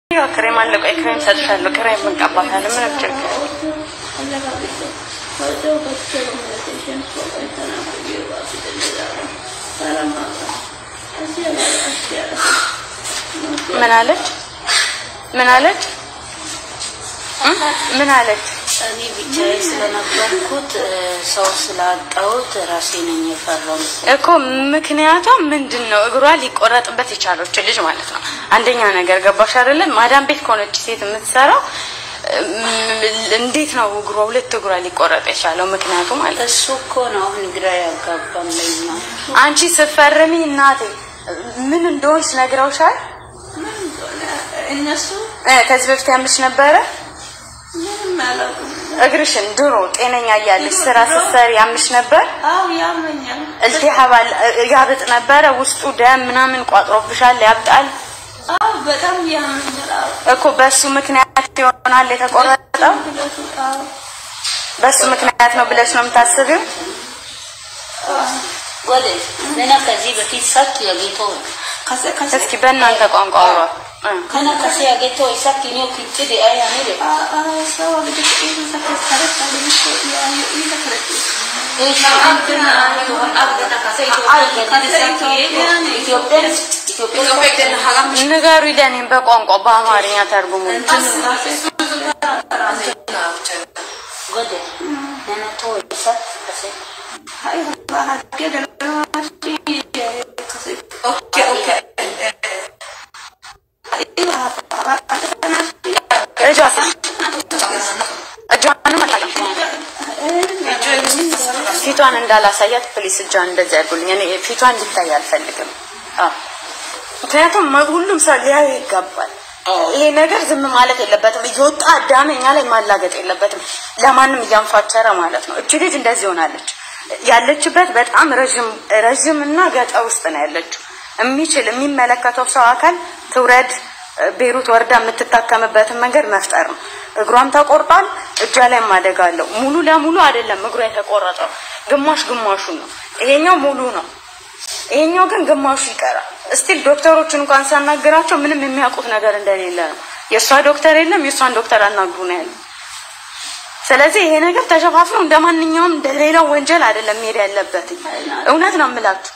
ያው ክሬም አለ። ቆይ ክሬም ሰጥሻለሁ። ክሬም እንቀባታለን። ምንም ችግር ምን አለች? ምን አለች? ምን አለች? እኔ ብቻዬ ስለነበርኩት ሰው ስላጣሁት ራሴ ነኝ የፈራሁት። እኮ ምክንያቷ ምንድን ነው? እግሯ ሊቆረጥበት የቻለች ልጅ ማለት ነው። አንደኛ ነገር ገባሽ አይደለም? ማዳም ቤት ከሆነች ሴት የምትሰራው እንዴት ነው እግሯ ሁለት እግሯ ሊቆረጥ የቻለው? ምክንያቱ ማለት እሱ እኮ ነው አሁን ግራ ያጋባን ለኛ። አንቺ ስትፈርሚ እናቴ ምን እንደሆንሽ ነግረውሻል? እነሱ እ ከዚህ በፊት ያምሽ ነበረ ምንም አላውቅም። እግርሽን ድሮ ጤነኛ እያለሽ ስራ ስትሰሪ ያምሽ ነበር? አዎ ያመኛል። እልቲሃብ አለ ያብጥ ነበረ ውስጡ ደም ምናምን ቋጥሮብሻል? ያብጣል አዎ በጣም ያመኛል። አዎ እኮ በሱ ምክንያት ይሆናል የተቆረጠው። ሁለቱ አዎ በሱ ምክንያት ነው ብለሽ ነው የምታስቢው? ወደ ነና ከዚህ በፊት ሰክ የጌቶ ከሰ ከሰ እስኪ በእናንተ ቋንቋ አውሯ። እ ከና ከሰ የጌቶ ሰክ ኒዮ ኪጭ ዲ አይ አኔ ደ ሰው እንግዲህ ኢሉ ተከታተለ ታዲያ ያዩ ኢሉ ተከታተለ እሺ እንትና አብደና ከሰ ኢትዮጵያ ኢትዮጵያ ንገሩ ለኔም በቋንቋ በአማርኛ ተርጉሙ። ወደ ነና ቶ ሰክ ከሰ አይ ባሃገ ደረማሽ ከሰ ኦኬ ኦኬ እጇስ እጇንም አታውቅም። ፊቷን እንዳላሳያት ፕሊስ እጇን እንደዚህ አድርጉልኝ። እኔ ፊቷን እንዲታይ አልፈልግም። አዎ ምክንያቱም ሁሉም ሰው ሊያዩ ይገባል። ይሄ ነገር ዝም ማለት የለበትም። እየወጣ አዳሜ እኛ ላይ ማላገጥ የለበትም። ለማንም እያንፋቸረ ማለት ነው። እቺ ልጅ እንደዚህ ሆናለች። ያለችበት በጣም ረዥም ረዥም እና ገጠር ውስጥ ነው ያለችው። የሚችል የሚመለከተው ሰው አካል ትውረድ ቤሩት ወርዳ የምትታከምበትን መንገድ መፍጠር ነው። እግሯም ተቆርጧል፣ እጇ ላይ ማደግ አለው። ሙሉ ለሙሉ አይደለም እግሯ የተቆረጠው፣ ግማሽ ግማሹን ነው። ይሄኛው ሙሉ ነው፣ ይሄኛው ግን ግማሹ ይቀራል። እስቲል ዶክተሮችን እንኳን ሳናግራቸው ምንም የሚያውቁት ነገር እንደሌለ ነው። የእሷ ዶክተር የለም፣ የእሷን ዶክተር አናግሩ ነው ያለው። ስለዚህ ይሄ ነገር ተሸፋፍኖ እንደ ማንኛውም እንደ ሌላው ወንጀል አይደለም መሄድ ያለበት። እውነት ነው የምላችሁ።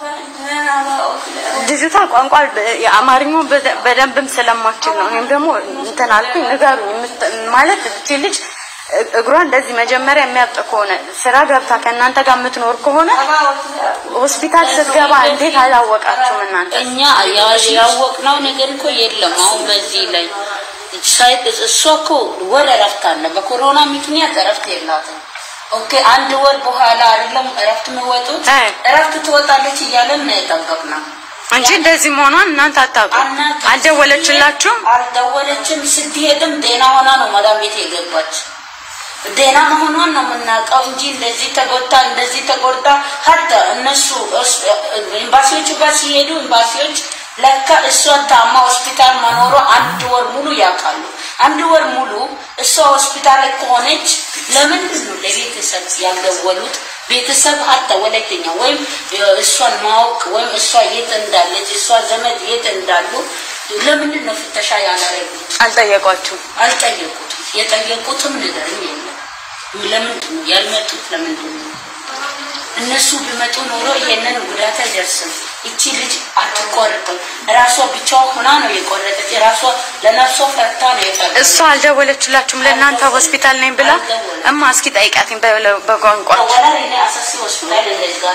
ልጅቷ ቋንቋ የአማርኛውን በደ- በደንብም ስለማችል ነው። እኔም ደግሞ እንትን አልኩኝ ንገሩኝ የምት- ማለት እቺ ልጅ እ- እግሯ እንደዚህ መጀመሪያ የሚያብጥ ከሆነ ስራ ገብታ ከእናንተ ጋር የምትኖር ከሆነ ሆስፒታል ስትገባ እንዴት አላወቃችሁም እናንተ? እኛ ያ- ያወቅነው ነገር እኮ የለም። አሁን በዚህ ላይ ሳይት እሷ እኮ ወር እረፍት አለ። በኮሮና ምክንያት እረፍት የላትም። ኦኬ አንድ ወር በኋላ አይደለም እረፍት የሚወጡት እ። እረፍት ትወጣለች እያለን ነው የጠበቅነው። እንጂ እንደዚህ መሆኗን እናንተ አታውቁም። አናውቅም። አልደወለችላችሁም? አልደወለችም። ስትሄድም ዴና ሆና ነው ማዳም ቤት የገባች። ዴና መሆኗን ነው የምናውቀው እንጂ እንደዚህ ተጎድታ እንደዚህ ተጎድታ ሀታ እነሱ እስ- ኤምባሲዎቹ ጋር ሲሄዱ ኤምባሲዎች ለካ እሷ ታማ ሆስፒታል መኖሯ አንድ ወር ሙሉ ያውቃሉ። አንድ ወር ሙሉ እሷ ሆስፒታል ላይ ከሆነች ለምንድን ነው ለቤተሰብ ያልደወሉት? ቤተሰብ ሀታ ወላይተኛ ወይም እሷን ማወቅ ወይም እሷ የት እንዳለች እሷ ዘመድ የት እንዳሉ ለምንድን ነው ፍተሻ ያላረጉት? አልጠየቋችሁም? አልጠየቁትም። የጠየቁትም ነገርም የለም። ለምንድን ነው ያልመጡት? ለምንድን ነው እነሱ ቢመጡ ኖሮ ይሄንን ጉዳት አይደርስም። እቺ ልጅ አትቆርጥም። ራሷ ብቻዋ ሆና ነው የቆረጠች። ራሷ ለነፍሷ ፈርታ ነው የቀረች። እሷ አልደወለችላችሁም? ለእናንተ ሆስፒታል ነኝ ብላ እማ እስኪ ጠይቃትኝ በ- በቋንቋ ወላ እኔ አሰሲ ሆስፒታል እንደዚህ ጋር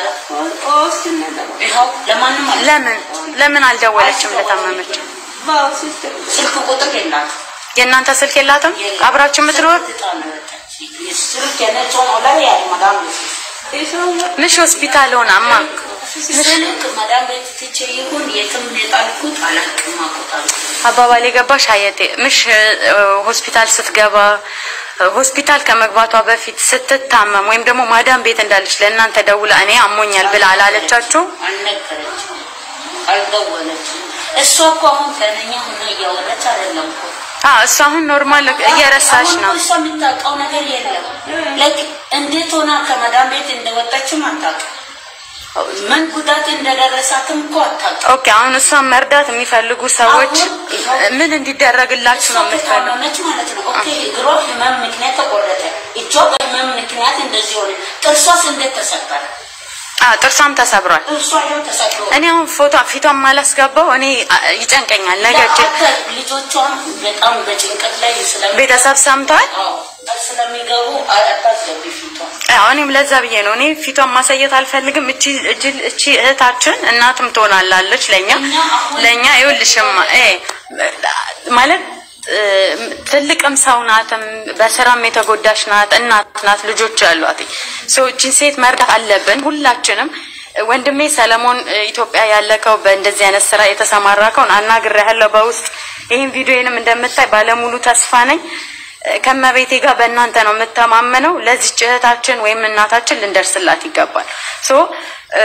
ይኸው ለማንም አለ ለምን ለምን አልደወለችም ለታመመች? ስልክ ቁጥር የላት የእናንተ ስልክ የላትም? አብራችሁ የምትኖር ስልክ የነቸውን ወላ ያለ መዳም ምሽ ሆስፒታል ሆና እማ ስልክ መዳም ቤት ትቼ ይሁን የትም የጣልኩት አላውቅም። አቆጣሉ አባባል የገባሽ አየቴ ምሽ እ፣ ሆስፒታል ስትገባ እ፣ ሆስፒታል ከመግባቷ በፊት ስትታመም ወይም ደግሞ ማዳም ቤት እንዳለች ለእናንተ ደውላ እኔ አሞኛል ብላ አላለቻችሁ? አልነገረችም፣ አልደወለችም። እሷ እኮ አሁን ከነኛ ሆነ እያወራች አይደለም እኮ አዎ እሱ አሁን ኖርማል እየረሳሽ አሁን ነው። እኮ እሷ የምታውቀው ነገር የለም። ላይክ እንዴት ሆና ከመዳም ቤት እንደወጣችም አታውቅም። ምን ጉዳት እንደደረሳትም እኮ አታውቅም። ኦኬ አሁን እሷን መርዳት የሚፈልጉ ሰዎች አሁን- ምን እንዲደረግላችሁ ነው እሷ የምትፈልጉ? ከታመመች ማለት ነው። ኦኬ እግሯ ህመም ምክንያት ተቆረጠ፣ እጇ በህመም ምክንያት እንደዚህ ሆነ፣ ጥርሷስ እንዴት ተሰበረ? አ ጥርሷም ተሰብሯል። ጥርሷ ይኸው ተሰብሮ እኔ አሁን ፎቶ ፊቷን ማላስገባው እኔ አ- ይጨንቀኛል። ነገ እጅ ለአተ ልጆቿም በጣም በጭንቀት ላይ ስለሚ ቤተሰብ ሰምተዋል። አዎ፣ ስለሚገቡ አታስገቢ ፊቷን አዎ እኔም ለዛ ብዬ ነው እኔ ፊቷን ማሳየት አልፈልግም። እቺ እቺ እቺ እህታችን እናትም ትሆናላለች ለኛ እኛ አሁን- ለኛ ይኸውልሽማ እ ማለት እ፣ ትልቅም ሰው ናትም በስራም የተጎዳሽ ናት፣ እናት ናት፣ ልጆች ያሏት ሰው እቺን ሴት መርዳት አለብን ሁላችንም። ወንድሜ ሰለሞን እ፣ ኢትዮጵያ ያለከው በእንደዚህ አይነት ስራ የተሰማራከውን አናግሬያለሁ በውስጥ ይህን ቪዲዮንም እንደምታይ ባለሙሉ ተስፋ ነኝ። ከመቤቴ ጋር በእናንተ ነው የምተማመነው። ለዚች እህታችን ወይም እናታችን ልንደርስላት ይገባል። ሶ እ፣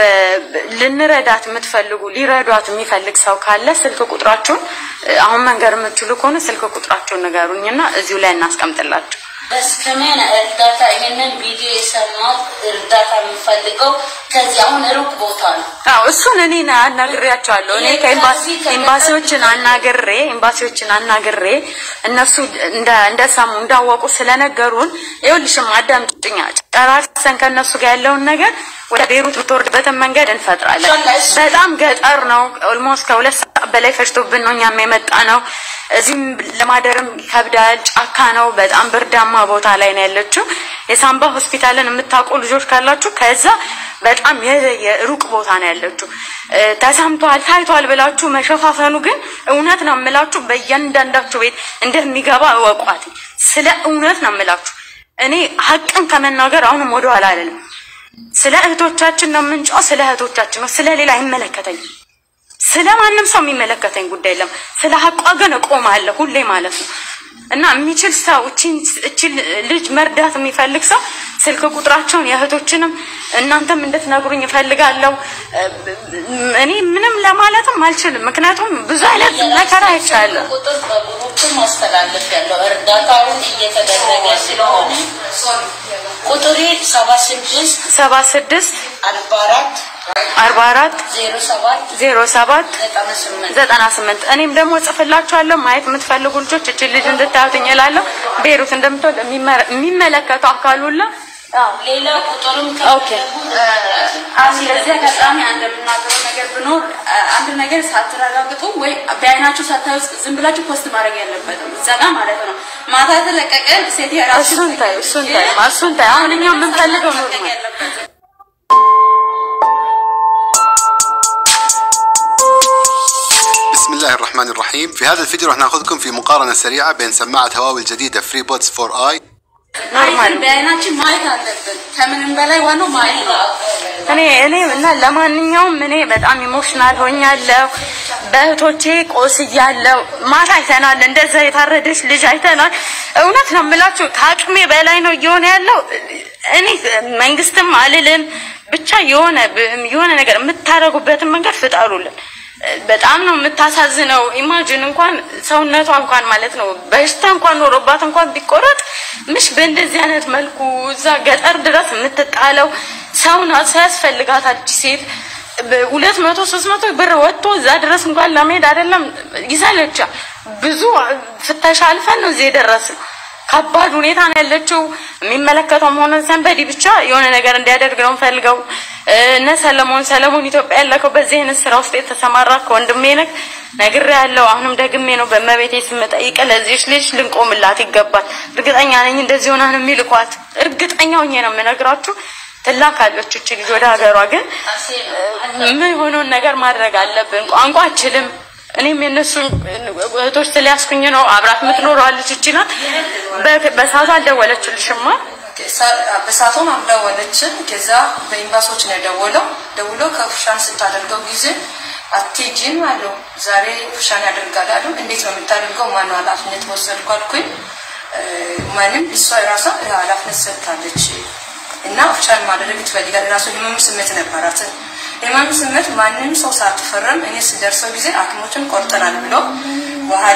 ልንረዳት የምትፈልጉ ሊረዷት የሚፈልግ ሰው ካለ ስልክ ቁጥራችሁን እ፣ አሁን መንገር የምትችሉ ከሆነ ስልክ ቁጥራችሁን ንገሩኝና እዚሁ ላይ እናስቀምጥላችሁ። በስከሜን እርዳታ ይሄንን ቪዲዮ የሰማው እርዳታ የሚፈልገው ከዚህ አሁን ሩቅ ቦታ ነው። አዎ እሱን እኔ ና- አናግሬያቸዋለሁ። እኔ ከኤምባሲ ኤምባሲዎችን አናግሬ ኤምባሲዎችን አናግሬ እነሱ እንደ- እንደሰሙ እንዳወቁ ስለነገሩን ይኸውልሽም አዳምጪኝ፣ ጨራርሰን ከእነሱ ጋር ያለውን ነገር ወደ ቤሩት ብትወርድበትን መንገድ እንፈጥራለን። በጣም ገጠር ነው። ኦልሞስት ከሁለት ሰዓት በላይ ፈጅቶብን ነው እኛም የመጣ ነው። እዚህም ለማደርም ይከብዳል። ጫካ ነው። በጣም ብርዳማ ቦታ ላይ ነው ያለችው። የሳምባ ሆስፒታልን የምታውቁ ልጆች ካላችሁ ከዛ በጣም የ- የሩቅ ቦታ ነው ያለችው። እ፣ ተሰምቷል ታይቷል ብላችሁ መሸፋፈኑ ግን እውነት ነው የምላችሁ በእያንዳንዳችሁ ቤት እንደሚገባ እወቋት። ስለ እውነት ነው የምላችሁ። እኔ ሀቅን ከመናገር አሁንም ወደኋላ አይደለም። ስለ እህቶቻችን ነው የምንጫው። ስለ እህቶቻችን ነው። ስለ ሌላ አይመለከተኝም። ስለ ማንም ሰው የሚመለከተኝ ጉዳይ የለም። ስለ ሀቋ ግን እቆማለሁ ሁሌ ማለት ነው። እና የሚችል ሰው እቺን እቺን ልጅ መርዳት የሚፈልግ ሰው ስልክ ቁጥራቸውን የእህቶችንም እናንተም እንድትነግሩኝ እፈልጋለሁ። እኔ ምንም ለማለትም አልችልም፣ ምክንያቱም ብዙ አይነት መከራ አይቻለሁ። ቁጥር በግሩፕ ማስተላለፍ ያለው እርዳታውን እየተደረገ ስለሆነ ቁጥሬ ሰባ ስድስት ሰባ ስድስት አርባ አራት አርባ አራት ዜሮ ሰባት ዜሮ ሰባት ዘጠና ስምንት ዘጠና ስምንት እኔም ደግሞ ጽፍላችኋለሁ። ማየት የምትፈልጉ ልጆች እችን ልጅ እንድታዩትኝ እላለሁ። ቤሩት እንደምትወድ የሚመረ- የሚመለከተው አካል ሁላ ሌላ ቁጥርም ኦኬ። አሁን ለዚህ አጋጣሚ አንድ የምናገረው ነገር ቢኖር አንድ ነገር ሳትረጋግጡ ወይ በአይናችሁ ሳታዩ ዝም ብላችሁ ፖስት ማድረግ ያለበትም እዛ ጋር ማለት ነው። ማታ የተለቀቀን ሴት የራሱ እሱን ታዩ፣ እሱን ታዩ፣ እሱን ታዩ። አሁን እኛ የምንፈልገው ኖርማል بسم الله الرحمن الرحيم في هذا الفيديو راح ناخذكم في مقارنة سريعة بين سماعة هواوي الجديدة فري بودز 4 اي ኖርማል ነው። በአይናችን ማየት አለብን። ከምንም በላይ ዋናው ማየት ነው። እኔ እኔ እና ለማንኛውም እኔ በጣም ኢሞሽናል ሆኛለሁ። በእህቶቼ ቆስያለሁ። ማታ አይተናል፣ እንደዛ የታረደች ልጅ አይተናል። እውነት ነው የምላችሁ ከአቅሜ በላይ ነው እየሆነ ያለው። እኔ መንግስትም አልልም ብቻ የሆነ የሆነ ነገር የምታደርጉበትን መንገድ ፍጠሩልን። በጣም ነው የምታሳዝነው። ኢማጂን እንኳን ሰውነቷ እንኳን ማለት ነው በሽታ እንኳን ኖሮባት እንኳን ቢቆረጥ ምሽ በእንደዚህ አይነት መልኩ እዛ ገጠር ድረስ የምትጣለው ሰው ናት። ሰው ያስፈልጋታል እቺ ሴት ሁለት መቶ ሶስት መቶ ብር ወጥቶ እዛ ድረስ እንኳን ለመሄድ አይደለም ይሰለቻል። ብዙ ፍተሻ አልፈን ነው እዚህ የደረስነው። ከባድ ሁኔታ ነው ያለችው። የሚመለከተውም ሆነ ሰንበዲ ብቻ የሆነ ነገር እንዲያደርግ ነው ፈልገው እነ ሰለሞን ሰለሞን ኢትዮጵያ ያለከው በዚህ አይነት ስራ ውስጥ የተሰማራ ከወንድሜ ነህ ነግሬ ያለው አሁንም ደግሜ ነው በመቤቴ ስም ጠይቀ ለዚህች ልጅ ልንቆምላት ይገባል። እርግጠኛ ነኝ እንደዚህ ሆና ነው የሚልኳት። እርግጠኛ ሆኜ ነው የምነግራችሁ። ትላካለች እቺ ልጅ ወደ ሀገሯ። ግን ምን የሆነውን ነገር ማድረግ አለብን። ቋንቋ አችልም እኔም የነሱ እህቶች ስለያዝኩኝ ነው። አብራት የምትኖረው ልጅ እቺ ናት። በ- በሰዓቱ አልደወለችልሽማ? በሳቶም አልደወለችም። ከዛ በኤምባሲዎች ነው የደወለው። ደውሎ ከፍሻን ስታደርገው ጊዜ አትሄጂም አለው። ዛሬ ፍሻን ያደርጋል አሉ። እንዴት ነው የምታደርገው? ማነው ኃላፊነት ወሰድኩ አልኩኝ። እ፣ ማንም እሷ የራሷ ኃላፊነት ሰጥታለች እና ፍሻን ማድረግ ትፈልጋል። የራሱ ህመም ስሜት ነበራት። ህመም ስሜት ማንም ሰው ሳትፈረም እኔ ስደርሰው ጊዜ ሐኪሞችን ቆርጠናል ብሎ በኋላ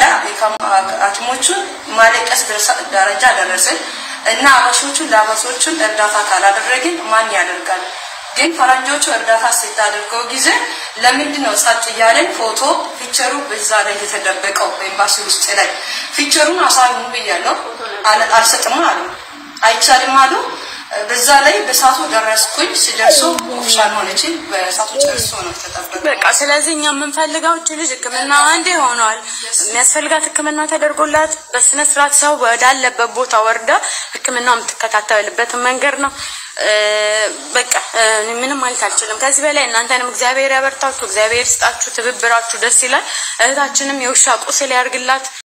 ሐኪሞቹን ማለቀስ ደረሳ- ደረጃ ደረስን እና አበሾቹን ለአበሾቹን እርዳታ ካላደረግን ማን ያደርጋል? ግን ፈረንጆቹ እርዳታ ስታደርገው ጊዜ ለምንድን ነው ጸጥ እያለን ፎቶ ፒክቸሩ በዛ ላይ የተደበቀው በኤምባሲ ውስጥ ላይ ፒክቸሩን አሳዩ ብያለሁ። አል- አልሰጥም አሉ፣ አይቻልም አሉ። በዛ ላይ በሳቱ ደረስኩኝ። ሲደርሱ ኦፊሻል ሆነች። በሳቱ ጨርሶ ነው ተጠበቀ። በቃ ስለዚህ እኛ የምንፈልገው እች ልጅ ሕክምና አንዴ ሆኗል። የሚያስፈልጋት ሕክምና ተደርጎላት በስነ ስርዓት ሰው ወዳለበት ቦታ ወርዳ ሕክምና የምትከታተልበትን መንገድ ነው። እ፣ በቃ እ፣ እኔ ምንም ማለት አልችልም ከዚህ በላይ እናንተንም እግዚአብሔር ያበርታችሁ፣ እግዚአብሔር ይስጣችሁ። ትብብራችሁ ደስ ይላል። እህታችንም የውሻ ቁስል ያርግላት።